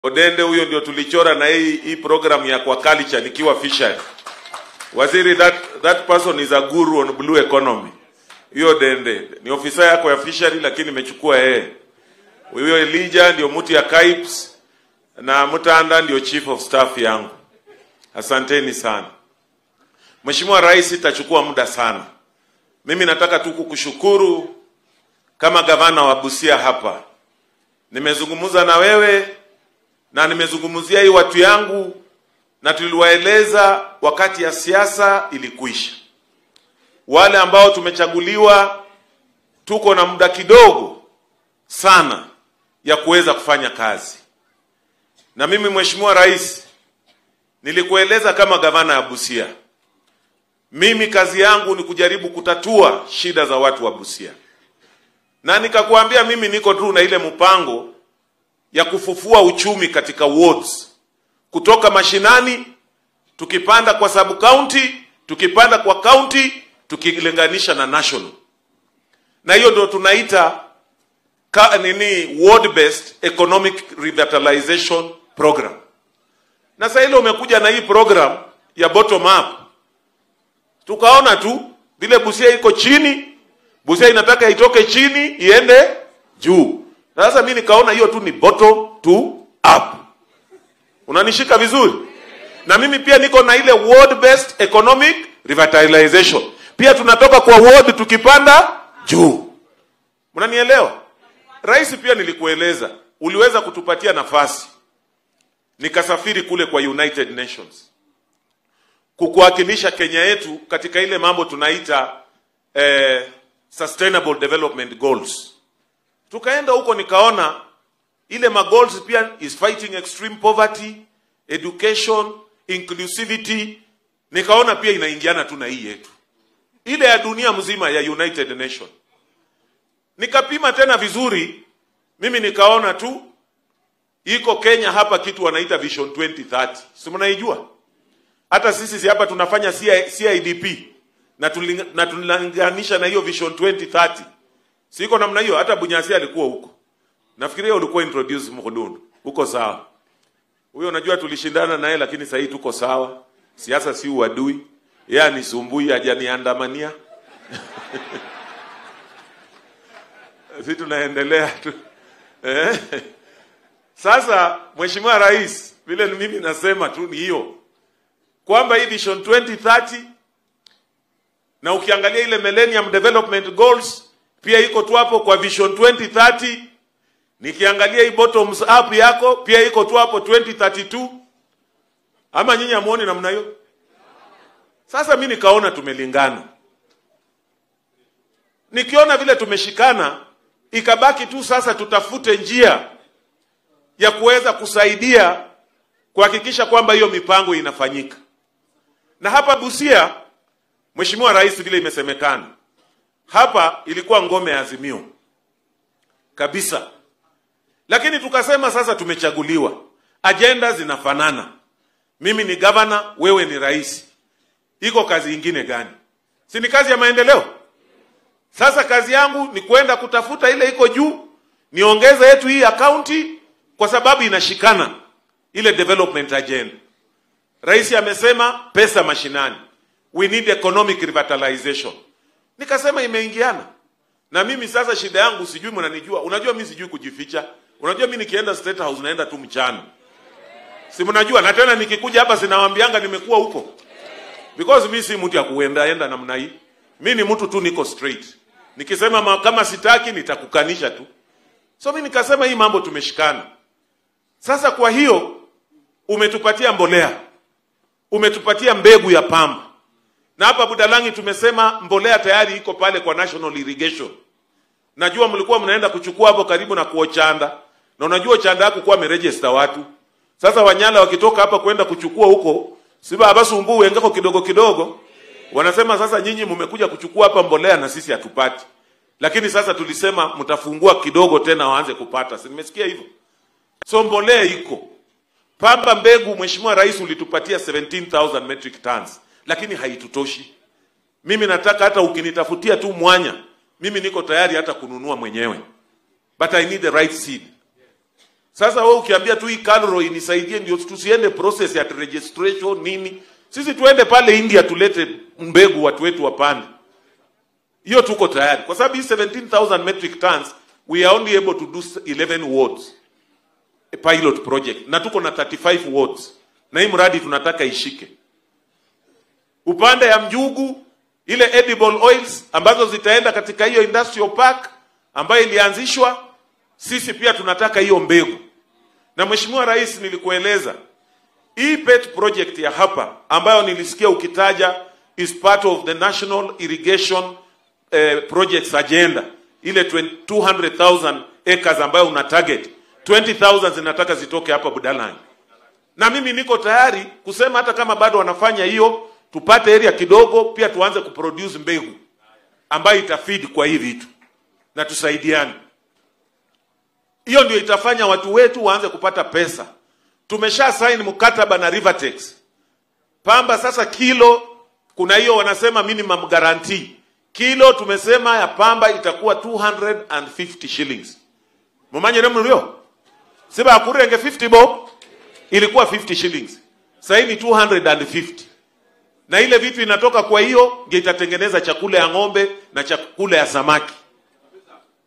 Odende huyo ndio tulichora na hii hii program ya aquaculture nikiwa fishery. Waziri, that that person is a guru on blue economy. Hiyo Dende ni ofisa yako ya fishery, lakini imechukua yeye. Huyo Elijah ndio mtu ya KAIPS na Mutanda ndio chief of staff yangu. Asanteni sana. Mheshimiwa Rais, itachukua muda sana. Mimi nataka tu kukushukuru kama gavana wa Busia hapa. Nimezungumza na wewe na nimezungumzia hii watu yangu na tuliwaeleza wakati ya siasa ilikuisha. Wale ambao tumechaguliwa tuko na muda kidogo sana ya kuweza kufanya kazi. Na mimi Mheshimiwa Rais, nilikueleza kama gavana ya Busia, mimi kazi yangu ni kujaribu kutatua shida za watu wa Busia, na nikakuambia mimi niko tu na ile mpango ya kufufua uchumi katika wards kutoka mashinani, tukipanda kwa sub county, tukipanda kwa county, tukilinganisha na national, na hiyo ndio tunaita ka, nini ward based economic revitalization program. Na sasa ile umekuja na hii program ya bottom up, tukaona tu vile Busia iko chini, Busia inataka itoke chini iende juu. Na sasa mimi nikaona hiyo tu ni bottom to up. Unanishika vizuri? Na mimi pia niko na ile ward based economic revitalization. Pia tunatoka kwa ward tukipanda juu. Mnanielewa? Rais, pia nilikueleza, uliweza kutupatia nafasi nikasafiri kule kwa United Nations kukuwakilisha Kenya yetu katika ile mambo tunaita eh, sustainable development goals. Tukaenda huko nikaona ile magoals pia is fighting extreme poverty, education, inclusivity. Nikaona pia inaingiana tu na hii yetu ile ya dunia mzima ya United Nation. Nikapima tena vizuri, mimi nikaona tu iko Kenya hapa kitu wanaita Vision 2030, si mnaijua? Hata sisi si hapa tunafanya CIDP na tulinga- na tunalinganisha na hiyo Vision 2030 siko namna hiyo. Hata Bunyasi alikuwa huko, nafikiria ulikuwa introduce Mkhudundu huko. Sawa, huyo unajua tulishindana naye, lakini sasa hii tuko sawa. Siasa si uadui, yeye anisumbui, hajaniandamania sisi tunaendelea tu eh? Sasa Mheshimiwa Rais, vile mimi nasema tu ni hiyo kwamba hii Vision 2030 na ukiangalia ile Millennium Development Goals pia iko tu hapo kwa Vision 2030. Nikiangalia hii bottoms up yako pia iko tu hapo 2032. Ama nyinyi hamuoni namna hiyo? Sasa mi nikaona tumelingana, nikiona vile tumeshikana, ikabaki tu sasa tutafute njia ya kuweza kusaidia kuhakikisha kwamba hiyo mipango inafanyika. Na hapa Busia, Mheshimiwa Rais, vile imesemekana hapa ilikuwa ngome ya Azimio kabisa, lakini tukasema sasa tumechaguliwa, ajenda zinafanana, mimi ni gavana, wewe ni rais, iko kazi ingine gani? Si ni kazi ya maendeleo? Sasa kazi yangu ni kwenda kutafuta ile iko juu, niongeze yetu hii akaunti, kwa sababu inashikana ile development agenda. Rais amesema pesa mashinani, we need economic revitalization. Nikasema imeingiana na mimi. Sasa shida yangu sijui, mnanijua, unajua mimi sijui kujificha. Unajua mimi nikienda State House naenda tu mchana, si mnajua, na tena nikikuja hapa sinawaambianga nimekuwa huko, because mimi si mtu ya kuenda enda namna hii. Mimi ni mtu tu niko straight, nikisema ma, kama sitaki nitakukanisha tu. So mimi nikasema hii mambo tumeshikana. Sasa kwa hiyo umetupatia mbolea, umetupatia mbegu ya pamba na hapa Budalangi tumesema mbolea tayari iko pale kwa National Irrigation. Najua mlikuwa mnaenda kuchukua hapo karibu na kuochanda, na unajua chanda yako kuwa ameregister watu. Sasa Wanyala wakitoka hapa kwenda kuchukua huko, siba abasumbu wengeko kidogo kidogo, wanasema sasa nyinyi mmekuja kuchukua hapa mbolea na sisi hatupati. Lakini sasa tulisema mtafungua kidogo tena waanze kupata. Si nimesikia hivyo? So mbolea iko. Pamba mbegu, Mheshimiwa Rais ulitupatia 17,000 metric tons lakini haitutoshi. Mimi nataka hata ukinitafutia tu mwanya, mimi niko tayari hata kununua mwenyewe, but I need the right seed. Sasa wewe ukiambia tu hii Calro inisaidie ndio tusiende process ya registration nini, sisi tuende pale India tulete mbegu watu wetu wapande. Hiyo tuko tayari, kwa sababu hii 17,000 metric tons we are only able to do 11 wards a pilot project, na tuko na 35 wards, na hii mradi tunataka ishike upande ya mjugu, ile edible oils ambazo zitaenda katika hiyo industrial park ambayo ilianzishwa, sisi pia tunataka hiyo mbegu. Na Mheshimiwa Rais, nilikueleza hii pet project ya hapa ambayo nilisikia ukitaja is part of the National Irrigation eh, Projects Agenda, ile 200,000 acres ambayo una target 20,000 zinataka zitoke hapa Budalangi, na mimi niko tayari kusema hata kama bado wanafanya hiyo, tupate area kidogo, pia tuanze kuproduce mbegu ambayo itafeed kwa hii vitu na tusaidiane. Hiyo ndio itafanya watu wetu waanze kupata pesa. Tumesha sign mkataba na Rivertex pamba. Sasa kilo, kuna hiyo wanasema minimum guarantee kilo, tumesema ya pamba itakuwa 250 shillings mumanye nemulio siba akurenge 50 bob ilikuwa 50 shillings, sasa ni 250 na ile vitu inatoka kwa hiyo ndio itatengeneza chakula ya ng'ombe na chakula ya samaki.